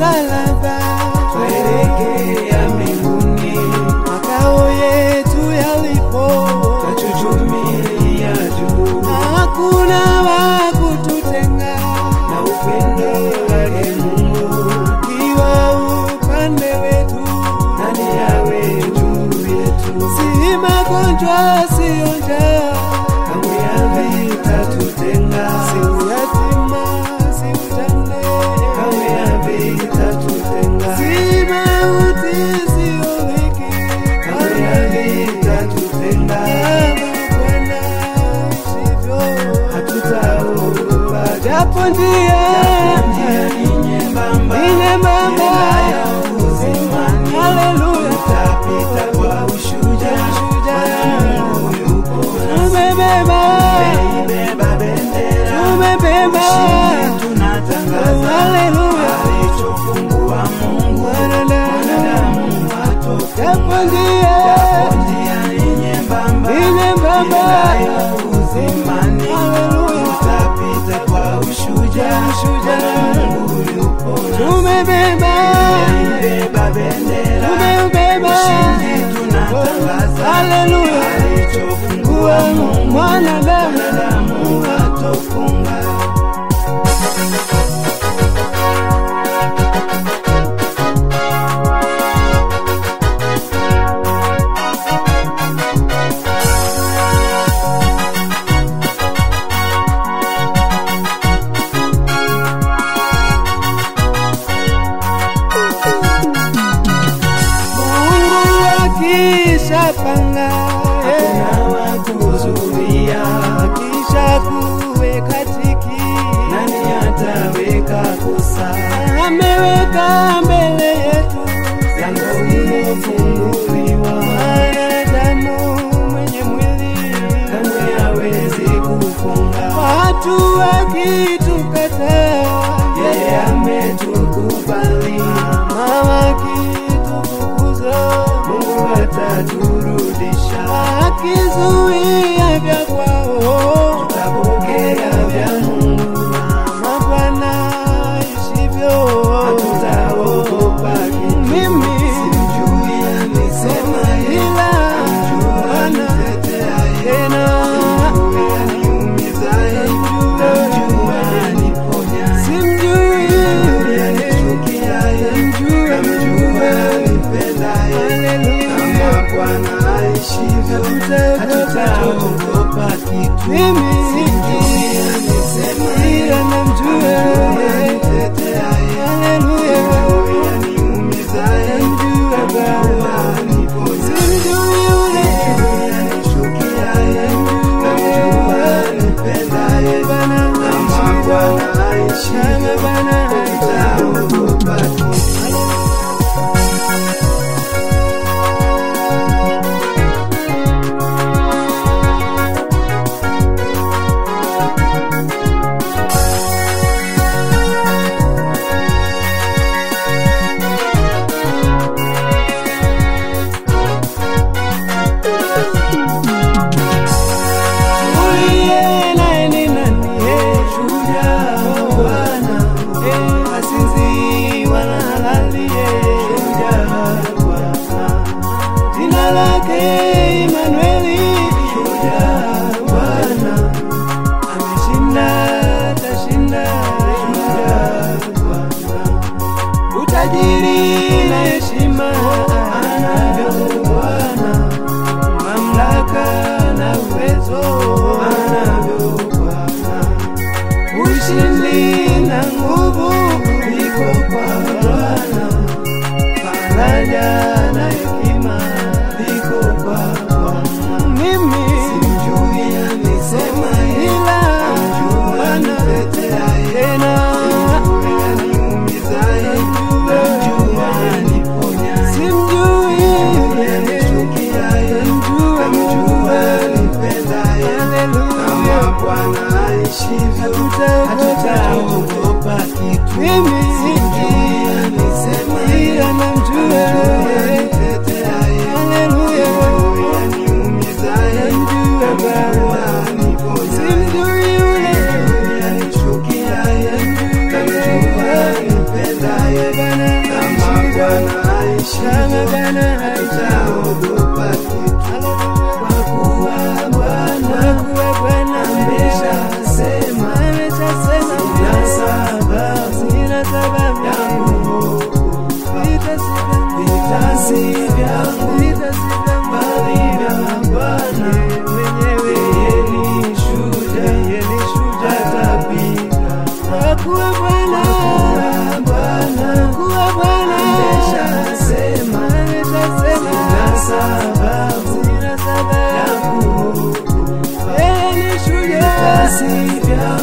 msalaba, Tuelekea mbinguni, makao yetu yalipo, twachuchumilia juu hakuna wa kututenga, na upendo wake Mungu. kiwa upande wetu, Nani awe juu yetu? si magonjwa, sio njaa, Kamwe havitatutenga, si uyatima, si ujane, kamwe havitatutenga, si mauti, sio dhiki, kamwe havitatutenga. kama Bwana isivyo. Hatutaogopa japo njia njia ni nyembamba, ni nyembamba. ya uzimani. Haleluya. Tutapita kwa ushujaa, Ushujaa. maana Mungu yupo nasi. tumebeba Tumeibeba bendera, tumebeba ushindi tunatangaza. Haleluya. Alichofungua Mungu, Mwanadamu. mwanadamu hatofunga. japo njia Japo njia ni nyembamba, ni nyembamba. ya uzimani. Haleluya. Tutapita kwa ushujaa, Ushujaa. maana Mungu yupo nasi. tumebeba Tumeibeba bendera, tumebeba ushindi tunatangaza. Haleluya. Alichofungua Mungu, Mwanadamu. mwanadamu hatofunga. Mungu akishapanga Hakuna wa kuzuia, kisha kuweka tiki nani ataweka kosa? ameweka mbele yetu Lango limefunguliwa, mwanadamu mwenye mwili kamwe hawezi kufunga. watu wakitukataa Yeye ametukubali, na wakitufukuza Mungu ataturudisha. wakizuia vya kwao Tutapokea vya Mungu, kama Bwana isivyo hatutaogopa kitu. mimi Simjui alisema yeye, ila Bwana anitetea yeye. tena simjui Hatutaogopa kitu. mimi ila namjua Anitetea yeye. haleluya namjua Baba simjui yule Bwana kama Bwana uliye naye ni nani eh, shujaa wa Bwana eh, asinzi wala halali eh, shujaa wa Bwana jina lake Imanueli shujaa wa Bwana ameshinda tashinda shujaa wa Bwana utajiri na heshima anavyo Bwana mamlaka na uwezo anavyo Bwana, ushindi na nguvu viko kwa Bwana, faraja na hekima viko kwa Bwana. Mimi simjui alisema, ila Bwana tena simjui Hatutaogopa kitu. mimi ila namjua haleluya namjua Baba simjui yule Bwana kuwa Bwana, Bwana kuwa Bwana, ameshasema ameshasema na sababu sina ya sababu, kuogopa yeye ni shujaa, vikosi vya